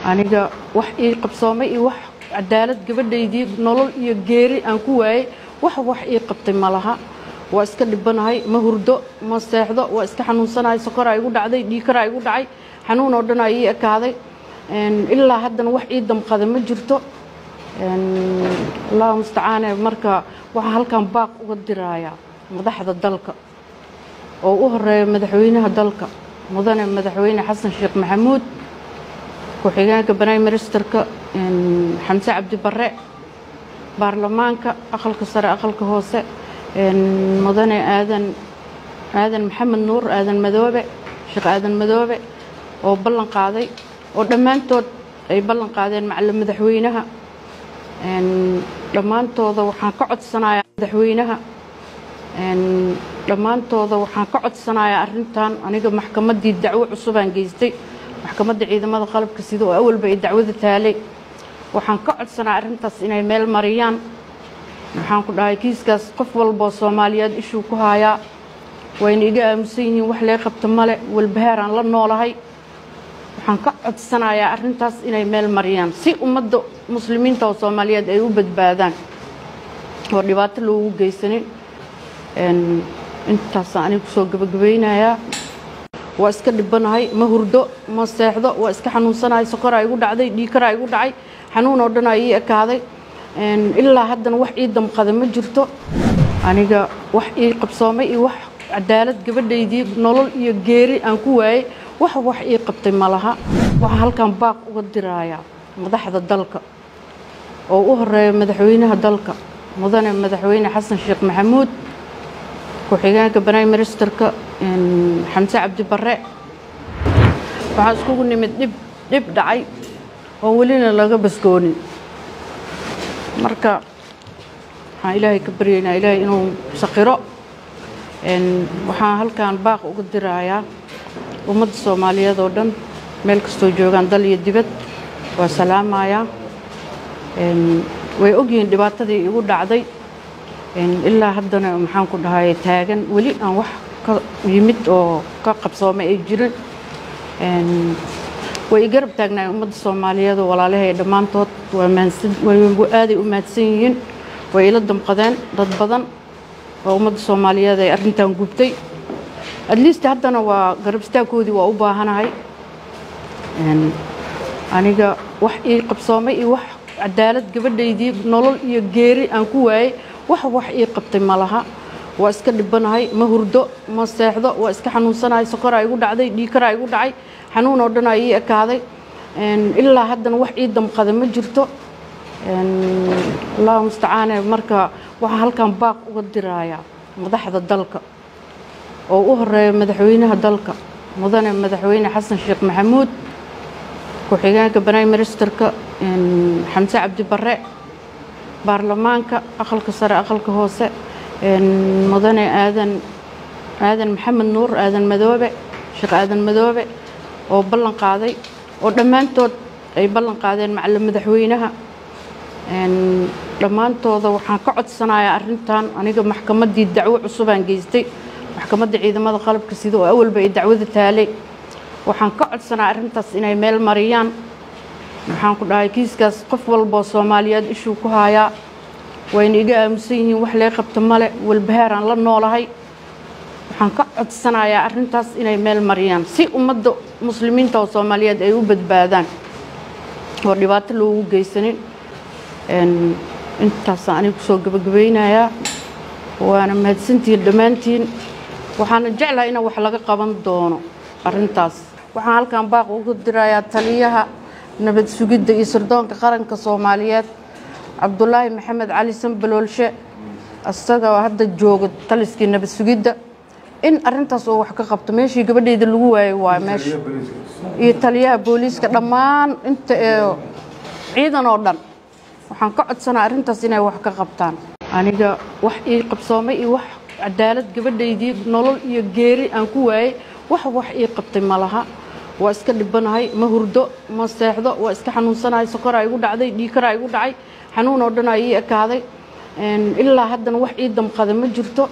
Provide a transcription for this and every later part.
aniga wax ii qabsoomay iyo wax cadaalad gabadhaydii nolol iyo geeri aan ku waayey wax wax ii qabtay ma laha waa iska dhibanahay ma hurdo ma seexdo waa iska xanuunsanahay sokoraa igu dhacday dhiikaraa igu dhacay xanuun oo dhan aa ii ekaaday ilaa haddana wax ii damqada ma jirto allahu mustacaane marka waxaa halkan baaq uga dirayaa madaxda dalka oo u horeeya madaxweynaha dalka mudane madaxweyne xasan sheekh maxamuud ku-xigeenka prime ministerka xamse cabdi barre baarlamaanka aqalka sare aqalka hoose mudane aadan aadan maxamed nuur aadan madoobe sheekh aadan madoobe oo ballan qaaday oo dhammaantood ay ballan qaadeen macalin madaxweynaha dhammaantooda waxaan ka codsanayaa madaxweynaha dhammaantooda waxaan ka codsanayaa arrintan aniga maxkamaddii dacwo cusubaan geystay maxkamadda ciidamada qalabka sida oo awalba ay dacwada taalay waxaan ka codsanaa arrintaas inay meel mariyaan waxaan ku dhahay kiiskaas qof walboo soomaaliyeed ishuu ku haayaa wayna iga aamusan yihiin wax lee qabta male walbahaaraan la noolahay waxaan ka codsanayaa arrintaas inay meel mariyaan si ummadda muslimiinta oo soomaaliyeed ay u badbaadaan oo dhibaato loogu geysanin intaasaan aniga kusoo gabagabaynayaa waa iska dhibanahay ma hurdo ma seexdo waa iska xanuunsanahay sokoraa igu dhacday dhiikaraa igu dhacay xanuun oo dhan aa ii ekaaday ilaa haddana wax ii damqada ma jirto aniga wax ii qabsoomay iyo wax cadaalad gabadhaydii nolol iyo geeri aan ku waayey wax wax ii qabtay ma laha waxaa halkan baaq uga dirayaa madaxda dalka oo u horeeya madaxweynaha dalka mudane madaxweyne xasan sheekh maxamuud ku-xigeenka prime ministerka xamse cabdi barre waxaa iskugu nimid dhib dhib dhacay oo welina laga basgoonin marka waxaan ilaahay ka baryaynaa ilaahay inuu saqiro waxaan halkan baaq uga dirayaa ummadda soomaaliyeed oo dhan meel kastoo joogaan dal iyo dibad waa salaamayaa way ogyihiin dhibaatadii igu dhacday ilaa haddana maxaan ku dhahay taagan weli aan wax ka yimid oo ka qabsoomay ay jirin way i garab taagnaay ummadda soomaaliyeed oo walaalahay dhammaantood aaday u mahadsan yihiin way ila damqadeen dad badan oo ummadda soomaaliyeed ay arrintan gubtay atleast haddana waa garab istaagkoodii waa u baahanahay aniga wax ii qabsoomay iyo wax cadaalad gabadhaydii nolol iyo geeri aan ku waayey wax wax ii qabtay ma laha waa iska dhibanahay ma hurdo ma seexdo waa iska xanuunsanahay sokoraa igu dhacday dhiikaraa igu dhacay xanuun oo dhan aa ii ekaaday ilaa haddana wax ii damqada ma jirto allahu mustacaane marka waxaa halkan baaq uga dirayaa madaxda dalka oo u horeeya madaxweynaha dalka mudane madaxweyne xasan sheekh maxamuud ku-xigeenka prime ministerka xamse cabdi barre baarlamaanka aqalka sare aqalka hoose mudane aadan aadan maxamed nuur aadan madoobe sheekh aadan madoobe oo ballan qaaday oo dhammaantood ay ballan qaadeen macalin madaxweynaha dhammaantooda waxaan ka codsanayaa arrintan aniga maxkamaddii dacwo cusubaan geystay maxkamadda ciidamada qalabka sida oo awalba ay dacwada taalay waxaan ka codsanaa arrintaas inay meel mariyaan waxaan ku dhahay kiiskaas qof walboo soomaaliyeed ishuu ku haayaa wayna iga aamusan yihiin wax lee qabta male walbahaaraan la noolahay waxaan ka codsanayaa arrintaas inay meel mariyaan si ummadda muslimiinta oo soomaaliyeed ay u badbaadaan oo dhibaato loogu geysanin intaasaan aniga kusoo gabagabaynayaa waana mahadsantihiin dhammaantiin waxaana jeclahay in wax laga qaban doono arrintaas waxaan halkan baaq ugu dirayaa taliyaha nabad sugidda iyo sirdoonka qaranka soomaaliyeed cabdulaahi maxamed cali sanbaloolshe isagoo hadda jooga taliskii nabad sugidda in arrintaas oo wax ka qabto meeshii gabadheyda lagu waayay waa meesha iyo taliyaha booliiska dhammaan inta ee ciidan oo dhan waxaan ka codsanaa arrintaas inay wax ka qabtaan aniga wax ii qabsoomay iyo wax cadaalad gabadhaydii nolol iyo geeri aan ku waayey wax wax ii qabtay ma laha waa iska dhibanahay ma hurdo ma seexdo waa iska xanuunsanahay sokoraa igu dhacday dhiikaraa igu dhacay xanuun oo dhan aa ii ekaaday ilaa haddana wax ii damqada ma jirto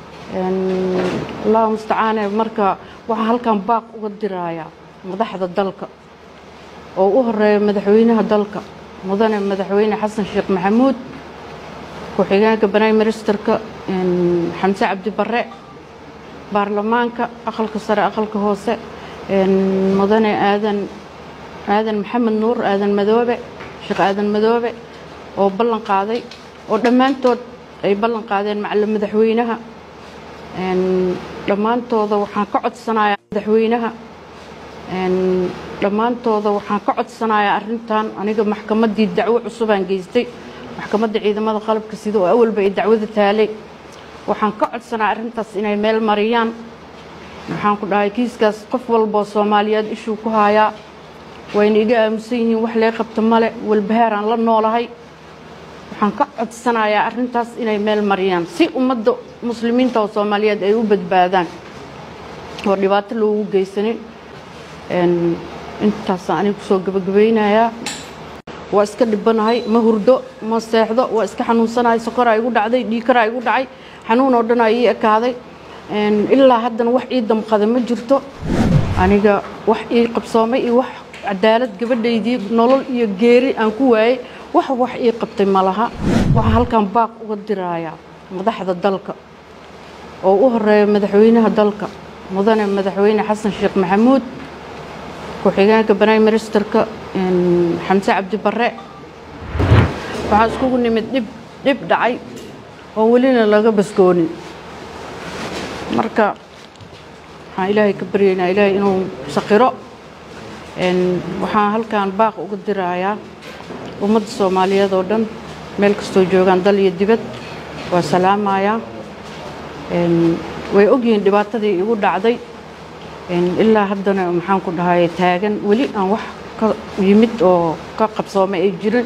allahu mustacaane marka waxaa halkan baaq uga dirayaa madaxda dalka oo u horeeya madaxweynaha dalka mudane madaxweyne xasan sheekh maxamuud ku-xigeenka prime ministerka xamse cabdi barre baarlamaanka aqalka sare aqalka hoose mudane aadan aadan maxamed nuur aadan madoobe sheekh aadan madoobe oo ballan qaaday oo dhammaantood ay ballan qaadeen macalin madaxweynaha dhammaantooda waxaan ka codsanayaa madaxweynaha dhammaantooda waxaan ka codsanayaa arrintan aniga maxkamaddii dacwo cusubaan geystay maxkamadda ciidamada qalabka sida oo awalba ay dacwada taalay waxaan ka codsanaa arrintaas inay meel mariyaan waxaan ku dhahay kiiskaas qof walboo soomaaliyeed ishuu ku haayaa wayna iga aamusan yihiin wax lee qabta male walbahaaraan la noolahay waxaan ka codsanayaa arrintaas inay meel mariyaan si ummadda muslimiinta oo soomaaliyeed ay u badbaadaan oo dhibaato loogu geysanin intaasaan aniga kusoo gabagabaynayaa waa iska dhibanahay ma hurdo ma seexdo waa iska xanuunsanahay sokoraa igu dhacday dhiikaraa igu dhacay xanuun oo dhan aa ii ekaaday ilaa haddana wax ii damqada ma jirto aniga wax ii qabsoomay iyo wax cadaalad gabadhaydii nolol iyo geeri aan ku waayey wax wax ii qabtay ma laha waxaan halkan baaq uga dirayaa madaxda dalka oo u horeeya madaxweynaha dalka mudane madaxweyne xasan sheekh maxamuud ku-xigeenka prime ministerka xamse cabdi barre waxaa iskugu nimid dhib dhib dhacay oo welina laga baskoonin marka waxaan ilaahay ka baryaynaa ilaahay inuu saqiro waxaan halkan baaq uga dirayaa ummadda soomaaliyeed oo dhan meel kastoo joogaan dal iyo dibad waa salaamayaa way ogyihiin dhibaatadii igu dhacday ilaa haddana maxaan ku dhahay taagan weli aan wax ka yimid oo ka qabsoomay ay jirin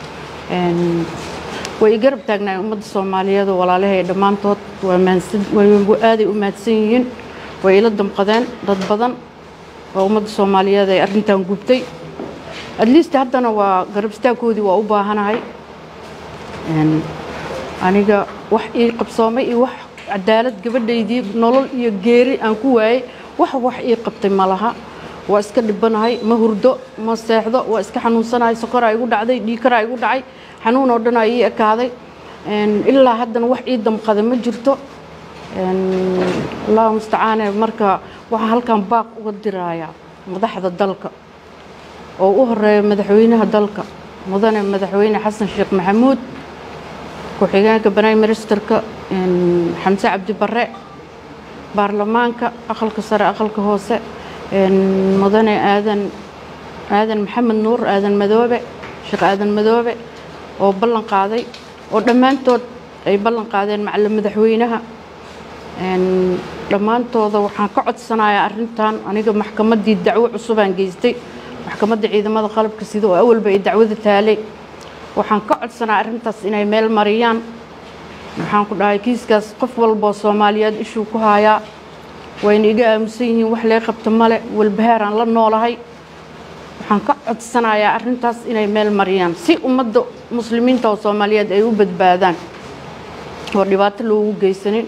way i garab taagnaayeen ummadda soomaaliyeed oo walaalahay dhammaantood aaday u mahadsan yihiin way ila damqadeen dad badan oo ummadda soomaaliyeed ay arrintan gubtay atleast haddana waa garab istaagkoodii waa u baahanahay aniga wax ii qabsoomay iyo wax cadaalad gabadhaydii nolol iyo geeri aan ku waayey wax wax ii qabtay ma laha waa iska dhibanahay ma hurdo ma seexdo waa iska xanuunsanahay sokoraa igu dhacday dhiikaraa igu dhacay xanuun oo dhan aa ii ekaaday ilaa haddana wax ii damqada ma jirto allahu mustacaane marka waxaan halkan baaq uga dirayaa madaxda dalka oo u horeeya madaxweynaha dalka mudane madaxweyne xasan sheekh maxamuud ku-xigeenka prime ministerka xamse cabdi barre baarlamaanka aqalka sare aqalka hoose mudane aadan aadan maxamed nuur aadan madoobe sheekh aadan madoobe oo ballan qaaday oo dhammaantood ay ballan qaadeen macalin madaxweynaha dhammaantooda waxaan ka codsanayaa arrintan aniga maxkamaddii dacwo cusubaan geystay maxkamadda ciidamada qalabka sida oo awalba ay dacwada taalay waxaan ka codsanaa arrintaas inay meel mariyaan waxaan ku dhahay kiiskaas qof walboo soomaaliyeed ishuu ku haayaa wayna iga aamusan yihiin wax lee qabta male walbahaaraan la noolahay waxaan ka codsanayaa arrintaas inay meel mariyaan si ummadda muslimiinta oo soomaaliyeed ay u badbaadaan oo dhibaato loogu geysanin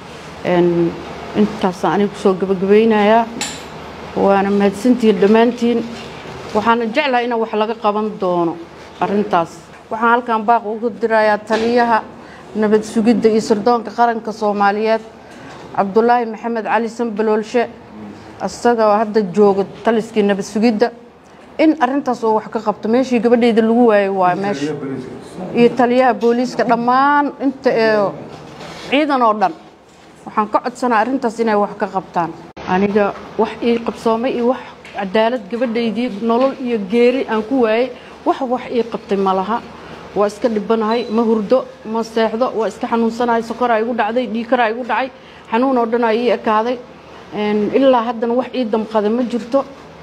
intaasaan aniga kusoo gabagabaynayaa waana mahadsantihiin dhammaantiin waxaana jeclahay in wax laga qaban doono arrintaas waxaan halkan baaq ugu dirayaa taliyaha nabad sugidda iyo sirdoonka qaranka soomaaliyeed cabdulaahi maxamed cali sanbaloolshe isaga hadda jooga taliskii nabad sugidda in arrintaas oo wax ka qabto meeshii gabadheyda lagu waayay waa meesha iyo taliyaha booliiska dhammaan inta ee ciidan oo dhan waxaan ka codsanaa arrintaas inay wax ka qabtaan aniga wax ii qabsoomay iyo wax cadaalad gabadhaydii nolol iyo geeri aan ku waayey wax wax ii qabtay ma laha waa iska dhibanahay ma hurdo ma seexdo waa iska xanuunsanahay sokoraa igu dhacday dhiikaraa igu dhacay xanuun oo dhan aa ii ekaaday ilaa haddana wax ii damqada ma jirto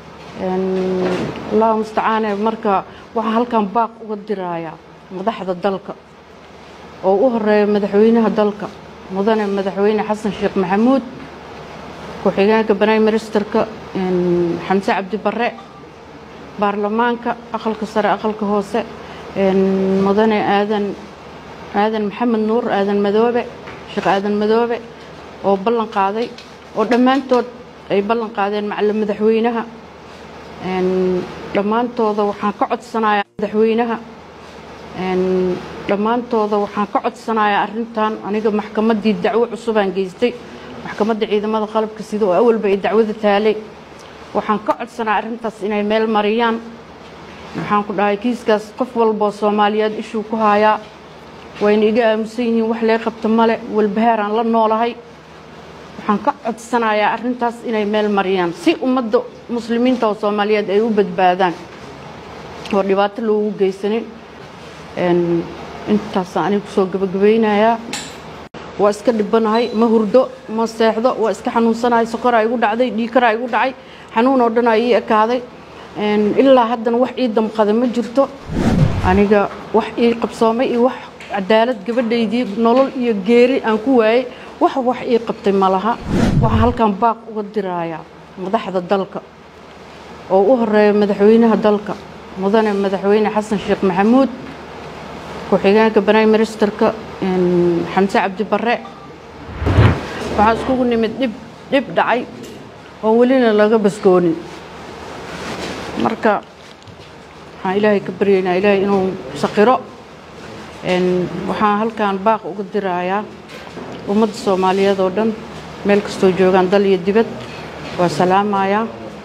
allahu mustacaane marka waxaan halkan baaq uga dirayaa madaxda dalka oo u horeeya madaxweynaha dalka mudane madaxweyne xasan sheekh maxamuud ku-xigeenka prime ministerka xamse cabdi barre baarlamaanka aqalka sare aqalka hoose mudane aadan aadan maxamed nuur aadan madoobe sheekh aadan madoobe oo ballan qaaday oo dhammaantood ay ballan qaadeen macalin madaxweynaha dhammaantooda waxaan ka codsanayaa madaxweynaha dhammaantooda waxaan ka codsanayaa arrintan aniga maxkamaddii dacwo cusubaan geystay maxkamadda ciidamada qalabka sida oo awalba ay dacwada taalay waxaan ka codsanaa arrintaas inay meel mariyaan waxaan ku dhahay kiiskaas qof walboo soomaaliyeed ishuu ku haayaa wayna iga aamusan yihiin wax lee qabta male walbahaaraan la noolahay waxaan ka codsanayaa arrintaas inay meel mariyaan si ummadda muslimiinta oo soomaaliyeed ay u badbaadaan oo dhibaato loogu geysanin intaasaan aniga kusoo gabagabaynayaa waa iska dhibanahay ma hurdo ma seexdo waa iska xanuunsanahay sokoraa igu dhacday dhiikaraa igu dhacay xanuun oo dhan aa ii ekaaday ilaa haddana wax ii damqada ma jirto aniga wax ii qabsoomay iyo wax cadaalad gabadhaydii nolol iyo geeri aan ku waayey wax wax ii qabtay ma laha waxaa halkan baaq uga dirayaa madaxda dalka oo u horeeya madaxweynaha dalka mudane madaxweyne xasan sheekh maxamuud ku-xigeenka prime ministerka xamse cabdi barre waxaa iskugu nimid dhib dhib dhacay oo welina laga baskoonin marka waxaan ilaahay ka baryaynaa ilaahay inuu saqiro waxaan halkan baaq uga dirayaa ummadda soomaaliyeed oo dhan meel kastoo joogaan dal iyo dibad waa salaamayaa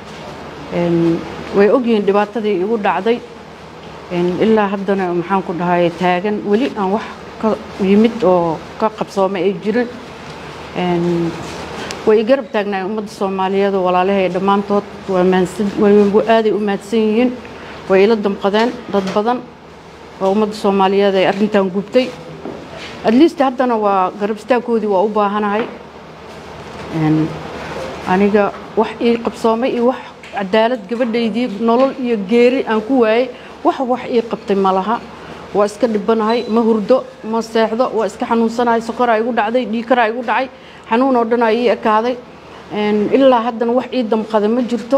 way ogyihiin dhibaatadii igu dhacday ilaa haddana maxaan ku dhahay taagan weli aan wax ka yimid oo ka qabsoomay ay jirin way i garab taagnaayeen ummadda soomaaliyeed oo walaalahay dhammaantood aaday u mahadsan yihiin way ila damqadeen dad badan oo ummadda soomaaliyeed ay arrintan gubtay atleast haddana waa garab istaagkoodii waa u baahanahay aniga wax ii qabsoomay iyo wax cadaalad gabadhaydii nolol iyo geeri aan ku waayey wax wax ii qabtay ma laha waa iska dhibanahay ma hurdo ma seexdo waa iska xanuunsanahay sokoraa igu dhacday dhiikaraa igu dhacay xanuun oo dhan aa ii ekaaday ilaa haddana wax ii damqada ma jirto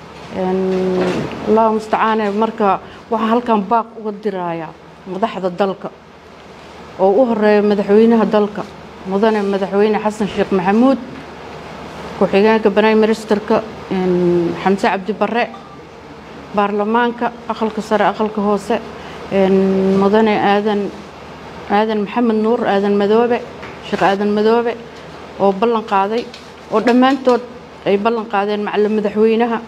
allahu mustacaane marka waxaa halkan baaq uga dirayaa madaxda dalka oo u horeeya madaxweynaha dalka mudane madaxweyne xasan sheekh maxamuud ku-xigeenka prime ministerka xamse cabdi barre baarlamaanka aqalka sare aqalka hoose mudane aadan aadan maxamed nuur aadan madoobe sheekh aadan madoobe oo ballan qaaday oo dhammaantood ay ballan qaadeen macalin madaxweynaha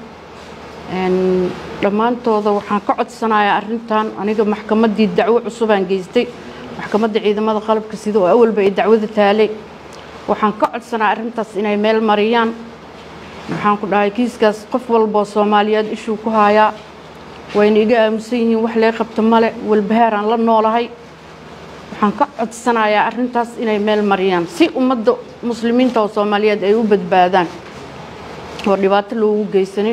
dhammaantooda waxaan ka codsanayaa arrintan aniga maxkamaddii dacwo cusubaan geystay maxkamadda ciidamada qalabka sida oo awalba ay dacwada taalay waxaan ka codsanaa arrintaas inay meel mariyaan waxaan ku dhahay kiiskaas qof walboo soomaaliyeed ishuu ku haayaa wayna iga aamusan yihiin wax lee qabta male walbahaaraan la noolahay waxaan ka codsanayaa arrintaas inay meel mariyaan si ummadda muslimiinta oo soomaaliyeed ay u badbaadaan oo dhibaato loogu geysanin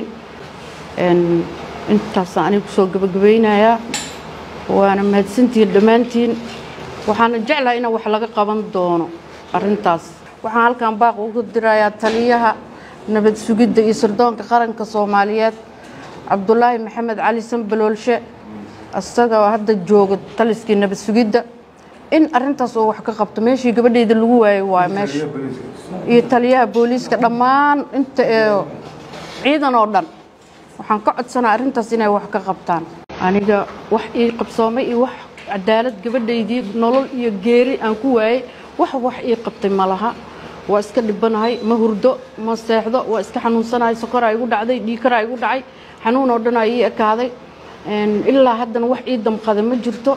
intaasaan aniga kusoo gabagabaynayaa waana mahadsantihiin dhammaantiin waxaana jeclahay in wax laga qaban doono arrintaas waxaan halkan baaq ugu dirayaa taliyaha nabad sugidda iyo sirdoonka qaranka soomaaliyeed cabdulaahi maxamed cali sanbaloolshe isaga oo hadda jooga taliskii nabad sugidda in arintaas oo wax ka qabto meeshii gabadheyda lagu waayey waa meesha iyo taliyaha booliiska dhammaan inta ee ciidan oo dhan waxaan ka codsanaa arrintaas inay wax ka qabtaan aniga wax ii qabsoomay iyo wax cadaalad gabadhaydii nolol iyo geeri aan ku waayey wax wax ii qabtay ma laha waa iska dhibanahay ma hurdo ma seexdo waa iska xanuunsanahay sokoraa igu dhacday dhiikaraa igu dhacay xanuun oo dhan aa ii ekaaday ilaa haddana wax ii damqada ma jirto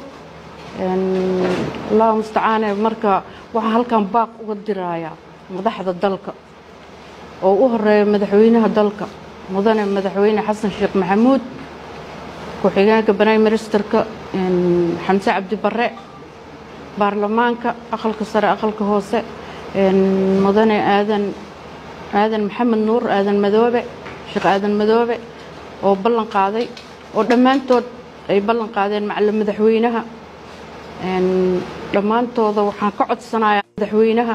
allahu mustacaane marka waxaa halkan baaq uga dirayaa madaxda dalka oo u horeeya madaxweynaha dalka mudane madaxweyne xasan sheekh maxamuud ku-xigeenka prime ministerka xamse cabdi barre baarlamaanka aqalka sare aqalka hoose mudane aadan aadan maxamed nuur aadan madoobe sheekh aadan madoobe oo ballan qaaday oo dhammaantood ay ballan qaadeen macalin madaxweynaha dhammaantooda waxaan ka codsanayaa madaxweynaha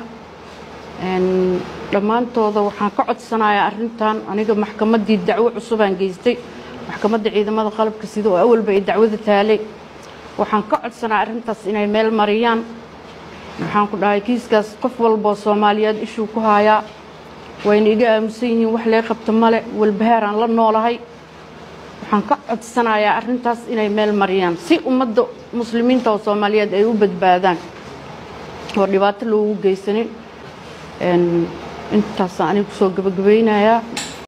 dhammaantooda waxaan ka codsanayaa arrintan aniga maxkamaddii dacwo cusubaan geystay maxkamadda ciidamada qalabka sida oo awalba ay dacwada taalay waxaan ka codsanaa arrintaas inay meel mariyaan waxaan ku dhahay kiiskaas qof walboo soomaaliyeed ishuu ku haayaa wayna iga aamusan yihiin wax lee qabta male walbahaaraan la noolahay waxaan ka codsanayaa arrintaas inay meel mariyaan si ummadda muslimiinta oo soomaaliyeed ay u badbaadaan oo dhibaato loogu geysanin intaasaan aniga kusoo gabagabaynayaa